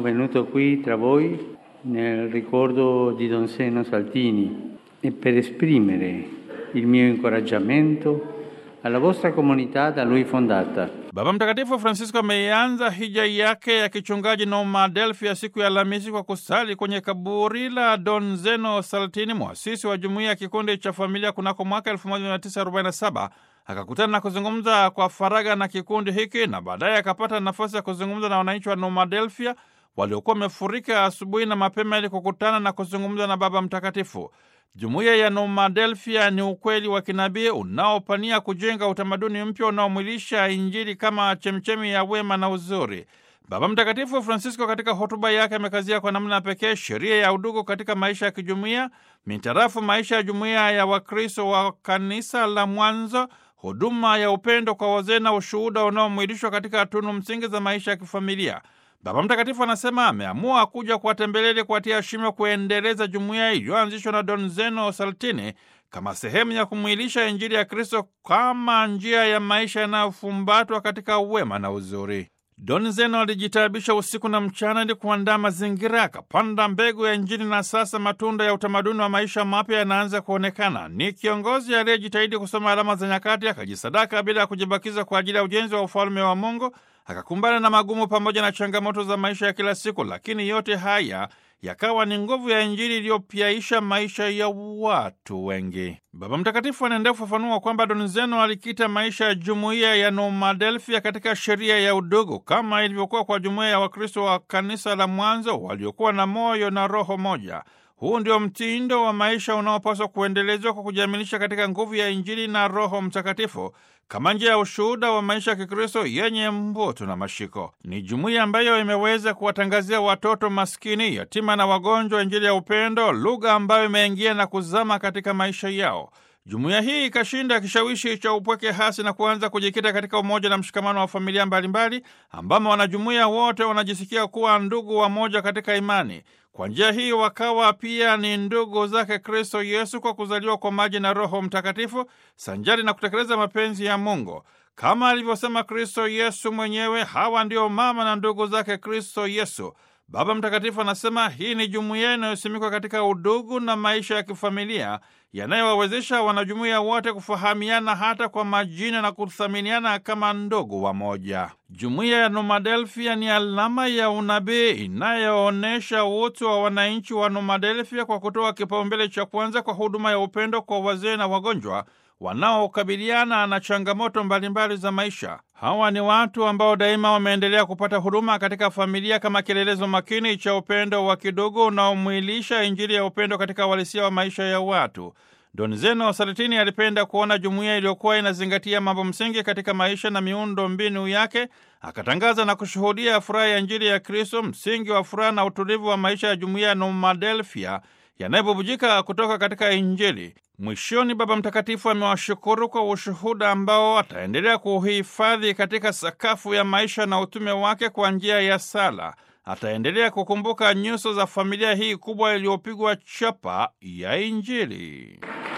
venuto qui tra voi nel ricordo di Don Seno Saltini e per esprimere il mio incoraggiamento alla vostra comunità da lui fondata. Baba Mtakatifu Francisco ameianza hija yake ya kichungaji Noma Delphi siku ya Alhamisi kwa kusali kwenye kaburi la Don Zeno Saltini, mwasisi wa jumuiya ya kikundi cha familia kunako mwaka 1947. Akakutana na kuzungumza kwa faragha na kikundi hiki na baadaye akapata nafasi ya kuzungumza na wananchi wa Noma Delphia waliokuwa wamefurika asubuhi na mapema ili kukutana na kuzungumza na Baba Mtakatifu. Jumuiya ya Nomadelphia ni ukweli wa kinabii unaopania kujenga utamaduni mpya unaomwilisha Injili kama chemchemi ya wema na uzuri. Baba Mtakatifu Francisco katika hotuba yake amekazia kwa namna pekee sheria ya udugu katika maisha ya kijumuiya, mitarafu maisha ya jumuiya ya Wakristo wa kanisa la mwanzo, huduma ya upendo kwa wazee na ushuhuda unaomwilishwa katika tunu msingi za maisha ya kifamilia. Baba Mtakatifu anasema ameamua kuja kuwatembelea ili kuwatia shime kuendeleza jumuiya iliyoanzishwa na Don Zeno Saltini kama sehemu ya kumwilisha Injili ya Kristo kama njia ya maisha yanayofumbatwa katika wema na uzuri. Don Zeno alijitaabisha usiku na mchana ili kuandaa mazingira, akapanda mbegu ya Injili na sasa matunda ya utamaduni wa maisha mapya yanaanza kuonekana. Ni kiongozi aliyejitahidi kusoma alama za nyakati, akajisadaka bila ya kujibakiza kwa ajili ya ujenzi wa ufalme wa Mungu, akakumbana na magumu pamoja na changamoto za maisha ya kila siku, lakini yote haya yakawa ni nguvu ya Injili iliyopyaisha maisha ya watu wengi. Baba Mtakatifu anaendelea kufafanua kwamba Don Zeno alikita maisha ya jumuiya ya Nomadelphia katika sheria ya udugu kama ilivyokuwa kwa jumuiya ya Wakristo wa kanisa la mwanzo waliokuwa na moyo na roho moja. Huu ndio mtindo wa maisha unaopaswa kuendelezwa kwa kujiaminisha katika nguvu ya Injili na Roho Mtakatifu kama njia ya ushuhuda wa maisha ya Kikristo yenye mvuto na mashiko. Ni jumuiya ambayo imeweza kuwatangazia watoto maskini, yatima na wagonjwa Injili ya upendo, lugha ambayo imeingia na kuzama katika maisha yao. Jumuiya hii ikashinda kishawishi cha upweke hasi na kuanza kujikita katika umoja na mshikamano wa familia mbalimbali, ambamo wanajumuiya wote wanajisikia kuwa ndugu wamoja katika imani. Kwa njia hii wakawa pia ni ndugu zake Kristo Yesu kwa kuzaliwa kwa maji na Roho Mtakatifu, sanjari na kutekeleza mapenzi ya Mungu. Kama alivyosema Kristo Yesu mwenyewe, hawa ndio mama na ndugu zake Kristo Yesu. Baba Mtakatifu anasema hii ni jumuiya inayosimikwa katika udugu na maisha ya kifamilia yanayowawezesha wanajumuiya wote kufahamiana hata kwa majina na kuthaminiana kama ndugu wamoja. Jumuiya ya Nomadelphia ni alama ya unabii inayoonyesha utu wa wananchi wa Nomadelphia kwa kutoa kipaumbele cha kwanza kwa huduma ya upendo kwa wazee na wagonjwa wanaokabiliana na changamoto mbalimbali za maisha. Hawa ni watu ambao daima wameendelea kupata huduma katika familia kama kielelezo makini cha upendo wa kidogo unaomwilisha Injili ya upendo katika uhalisia wa maisha ya watu. Don Zeno Saltini alipenda kuona jumuiya iliyokuwa inazingatia mambo msingi katika maisha na miundo mbinu yake. Akatangaza na kushuhudia furaha ya Injili ya Kristo, msingi wa furaha na utulivu wa maisha ya jumuiya ya Nomadelphia yanayobubujika kutoka katika Injili. Mwishoni, Baba Mtakatifu amewashukuru kwa ushuhuda ambao ataendelea kuhifadhi katika sakafu ya maisha na utume wake kwa njia ya sala. Ataendelea kukumbuka nyuso za familia hii kubwa iliyopigwa chapa ya Injili.